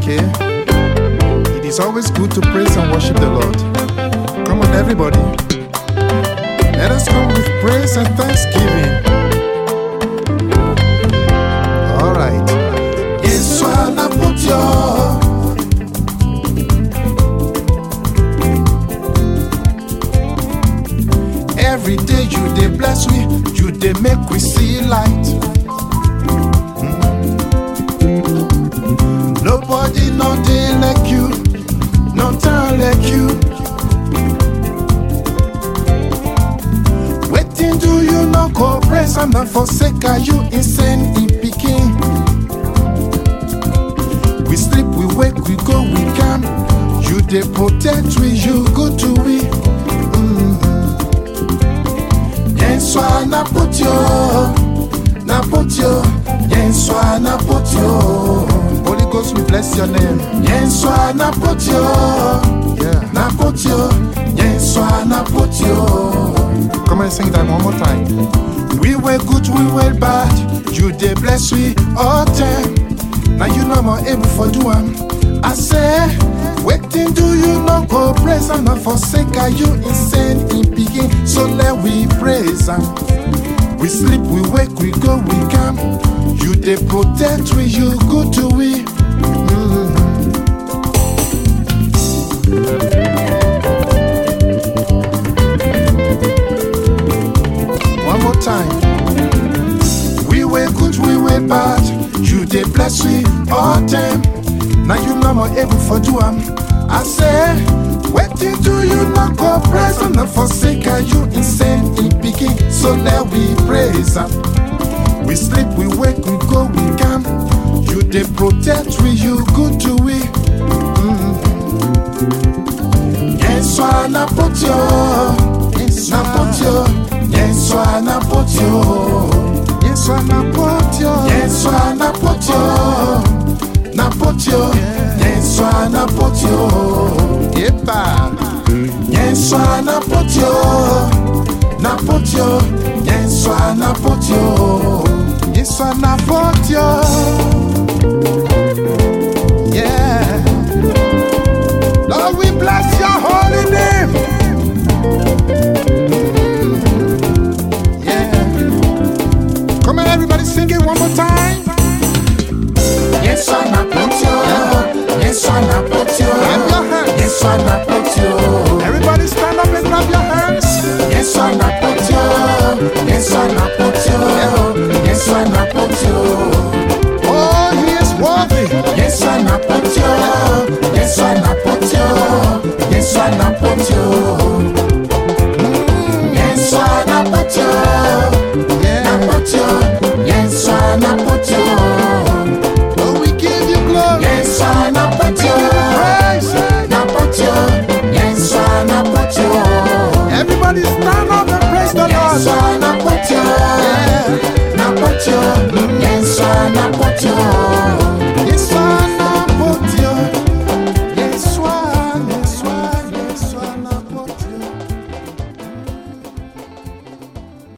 Okay? It is always good to praise and worship the Lord. Come on, everybody. Let us come with praise and thanksgiving. All right. Yesu anapotio Every day you dey bless we, you dey make we see light. Nobody no dey like you No time like you Wetin do you no go praise and not forsake are you insane in pikin? We sleep, we wake, we go, we come. You dey protect we, you good to we. Yesu anapotio Napotio Yesu anapotio Holy Ghost, we bless your name. Yesu anapotio Yeah. Napotio Yesu anapotio Come on, sing that one more time. We were good, we were bad. You dey bless we all time. Now you know more able for do am. I say, waiting do you no go praise and not forsake? Are you insane in begin? So let we praise am. We sleep, we wake, we go, we come. You dey protect we, you good to we. One more time. We were good, we were bad. You dey bless we all time. Now you know more able for do am. I say, waiting do you not go praise and not forsake? Are you insane in begin? So let we praise am. We sleep, we wake, we go, we come. You dey protect we, you good to we. Yesu anapotio Napotio Yesu anapotio Yesu anapotio. Yesu anapotio Napotio Yesu anapotio Yepa. Yesu anapotio Napotio Yesu anapotio Yesu anapotio. Yeah. Lord, we bless your holy name. Yeah. Come on, everybody, sing it one more time. Yesu anapotio Yesu anapotio Clap your hands. Yesu anapotio Everybody stand up and clap your hands. Yesu anapotio Yesu anapotio Yesu anapotio Oh, he is worthy. Yesu anapotio Yesu anapotio Yesu anapotio Yesu anapotio Yeah. Napotio Yesu anapotio Oh, we give you glory. Yesu anapotio Praise. Napotio Yesu anapotio Everybody stand up and praise the Yesu Lord. anapotio Yeah. Napotio Yesu anapotio